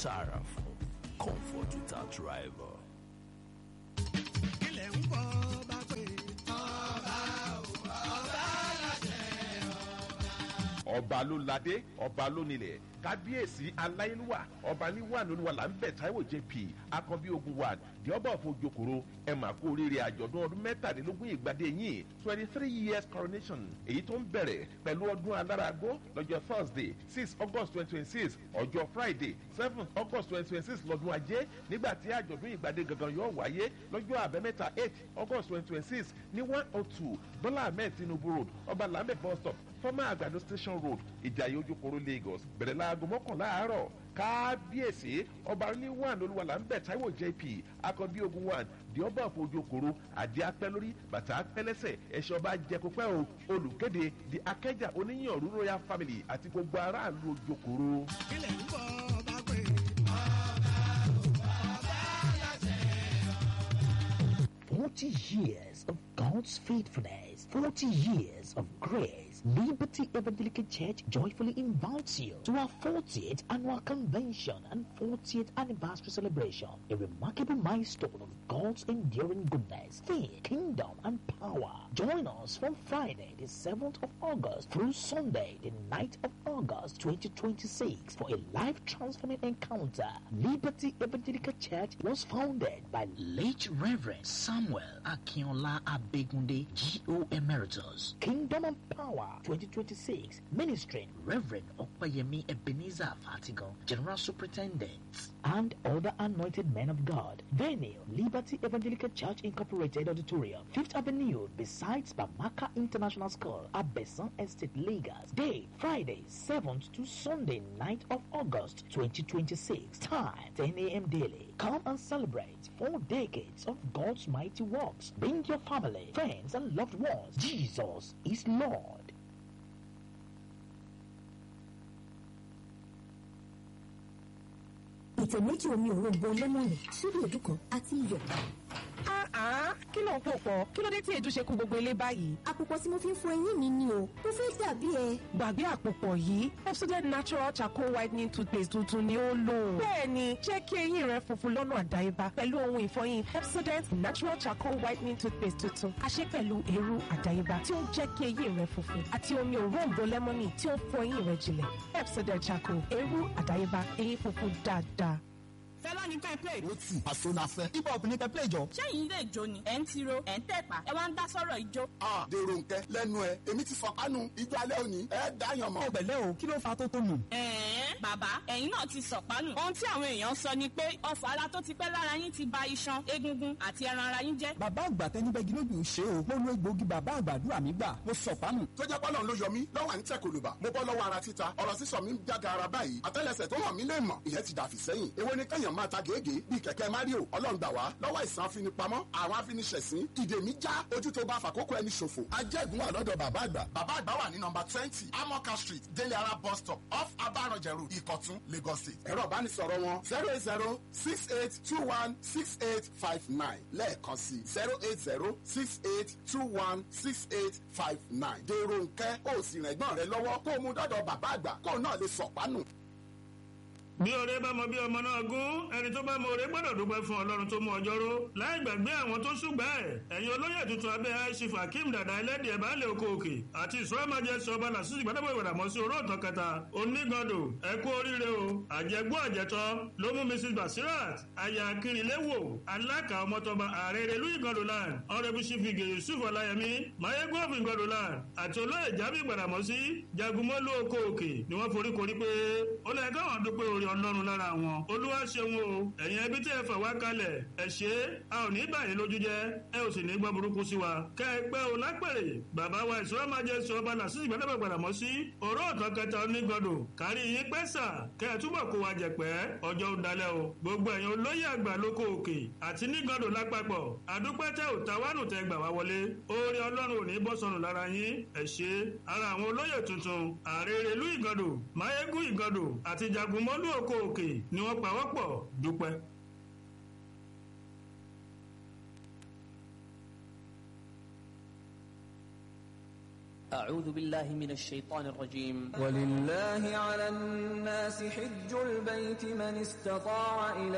sorrowful. Comfort without rival. ilẹ̀ ń bọ̀ bá pé ọba ló ládé ọba ló nílẹ̀ kábíyèsí aláyélúwà ọba níwà lóníwà là ń bẹ̀ táíwò jp akànbí ogun wa the ọba of ojokoro ẹ mà kú oríire àjọ̀dún ọdún mẹ́tàdínlógún ìgbàdé yìí twenty three years coronation èyí tó ń bẹ̀rẹ̀ pẹ̀lú ọdún aláragbó lọ́jọ́ thursday six august twenty twenty six ọjọ́ friday seven august twenty twenty six lọ́dún ajé nígbà tí àjọ̀dún ìgbàdé gangan yóò wáyé lọ́jọ́ àbẹ́mẹ́ta eight august twenty twenty six ní one oh two bọ́lá ahmed tinubu road ọba lamẹ́ bus stop former àgbàdo station road ìjàyè ojúkoro lagos bẹ̀rẹ̀ láago mọ́kànlá àárọ̀ kábíyèsí ọba ní one olúwalà ń bẹ̀ táíwò jp akọbí ogun one di ọba òfò ojúkoro àdí apẹ́ lórí bàtà apẹ́ lẹ́sẹ̀ ẹ̀ṣẹ̀ ọba jẹkọpẹ́ o olùkéde di akẹ́jà oníyànrú royal family àti gbogbo aráàlú ojúkoro. ilẹ̀ ń bọ̀ bá pé. Forty years of God's faithfulness, forty years of grace. Liberty Evangelical Church joyfully invites you to our 40th annual convention and 40th anniversary celebration, a remarkable milestone of God's enduring goodness, faith, kingdom, and power. Join us from Friday, the 7th of August through Sunday, the 9th of August 2026 for a life transforming encounter. Liberty Evangelical Church was founded by late Reverend Samuel Akinola Abegunde, G.O. Emeritus. Kingdom and Power 2026, ministering Reverend Opayemi Ebenezer Fatigo, General Superintendent, and other anointed men of God. Venue, Liberty Evangelical Church Incorporated Auditorium, 5th Avenue, besides Bamaka International School, Abesan Estate, Lagos. Day, Friday, 7th to Sunday, 9th of August 2026. Time, 10 a.m. daily. Come and celebrate four decades of God's mighty works. Bring your family, friends, and loved ones. Jesus is Lord. ìtẹ̀ méjì omi òrombo lẹ́mọ̀nì ṣíbí èdú kan àti iyọ̀. Ah, kí ló ń pò pọ̀? Kí ló dé tí èdú ṣe kú gbogbo ilé báyìí? àpòpọ̀ tí mo fi ń fọ eyín mi ni o mo fẹ́ dàbí ẹ. Gbàgbé àpòpọ̀ yìí, Epsodent Natural Charcoal Whitening Toothpaste tuntun ni ó lò. Bẹ́ẹ̀ni, jẹ́ kí eyín rẹ funfun lọ́nà àdáyébá pẹ̀lú ohun ìfọyín Epsodent Natural Charcoal Whitening Toothpaste tuntun. A ṣe pẹ̀lú eérú àdáyébá tí ó ń jẹ́ kí eyín rẹ funfun àti omi òróǹbó lẹ́mọ́nì tí ó ń fọ eyín rẹ jinlẹ̀. Epsodent Charcoal, eérú àdáyébá, eyín funfun dáadáa. fẹlá ní ká play. ó tì àsonafẹ́ hip hop ní ká play jọ. sẹ́yìn ilé ìjó ni ẹ̀ ń tiro ẹ̀ ń tẹ̀pá ẹ wá ń dá sọ́rọ̀ ìjó. a dèrò nkẹ lẹnu ẹ èmi ti fọkànù ijó alẹ́ òní ẹ dáyàn mọ́. ọ̀gbẹ̀lẹ̀ o kí ló fa tó tó nù. ẹ̀ẹ́n bàbá ẹ̀yin náà ti sọ̀pánù. ohun tí àwọn èèyàn sọ ni pé ọfọ̀ ara tó ti pẹ́ lára yín ti ba iṣan egungun àti ẹran ara yín jẹ́. bàbá àgbà tẹnibẹ́gi lójú ṣe o mo lo egbòogi bàbá àgbàdúrà mi gbà mo sọ pánù. tó jẹ́ pọ́lọ́n ló yọ mí lọ́wọ́ à ń tẹ̀ kòlùbà mo bọ́ lọ́wọ́ ara títa ọ̀rọ̀ sísọ mi ń jága ara báyìí àtẹ́lẹsẹ̀ tó hàn mí lè mọ̀ ìyẹn ti dàfí sẹ́yìn èwo ni kẹ́yàn máa ta gègé bíi kẹ̀kẹ́ mario ọlọ́run gbà wá lọ́wọ́ ìsàn afinipamọ́ àwọn afiniṣẹ̀sín ìdè mi já ojú tó bá fàkókò ẹni ṣòfò ajẹ́gun wà lọ́dọ̀ bàbá àgbà bàbá àgbà wà ní nọmba twenty amoka street délé ara bus stop off abarọ̀jẹ̀rù ìkọ̀tún lagos state ẹ̀rọ ìbánisọ̀rọ̀ wọn zero eight zero six eight two one six eight five nine lẹ́ẹ̀kan sí zero eight zero six eight two one six eight five nine dèrò nkẹ́ ó sì rìn ẹ̀gbọ́n rẹ lọ́wọ́ kó o mú dọ́dọ̀ bàbá àgbà kó o náà lè sọ̀pánù. bí ọrẹ bá mọ bí ọmọ náà gún ẹni tó bá mọ ọrẹ gbọdọ dúpẹ fún ọlọrun tó mú ọjọ ró láì gbàgbé àwọn tó ṣùgbà ẹ ẹyin olóyè tuntun abẹ aishif akeem dada ẹlẹdì ẹ baálé oko òkè àti ìṣúra májẹsì ọba làṣìṣì gbàdàbọ ìwàdàmọ sí oró ọtàn kẹta onígbọdọ ẹ kú oríire o àjẹgbó àjẹtọ ló mú mrs basirat aya akínrinléwò aláka ọmọtọba ààrẹ ìrẹlú ìgọdọ land ọrẹbù sífìgè yusuf ọláyẹmí mayegun ìgọdọ land àti olóyè jábí ìgbàdàmọ sí jagunmọlú oko òkè ni wọn foríkorí pé ó lẹ káwọn dúpẹ orí ọlọ́run lára wọn olúwa ṣeun o ẹ̀yin ẹbí tí ẹ fà wá kalẹ̀ ẹ ṣe é a ò ní báyìí lójú jẹ ẹ ò sì ní gbọ́ burúkú sí wa kẹ ẹ pẹ́ o lápèrè bàbá wa ìṣúra máa jẹ sọ ọba làṣìṣì gbẹdẹ́gbẹ̀ gbàdàmọ́ sí òró ọ̀tọ̀ kẹta onígbọ̀dọ̀ kárí yín pẹ́ sà kẹ ẹ túbọ̀ kó wa jẹ̀pẹ́ ọjọ́ ń dalẹ̀ o gbogbo ẹ̀yin olóyè àgbà lóko òkè àti nígbọ̀dọ̀ lápapọ̀ àdúpẹ́ tẹ ò ta wánù tẹ gbà wá wọlé oore ọlọ́run ò ní bọ́ sọnù lára yín ẹ ṣe ara àwọn olóyè tuntun ààrẹ ìrẹ̀lú ìgọ̀dọ̀ máyégún ìgọ̀dọ̀ àti jagunmọ́lú òkò òkè ni wọ́n pawọ́pọ̀ dúpẹ́. أعوذ بالله من الشيطان الرجيم ولله على الناس حج البيت من استطاع إليه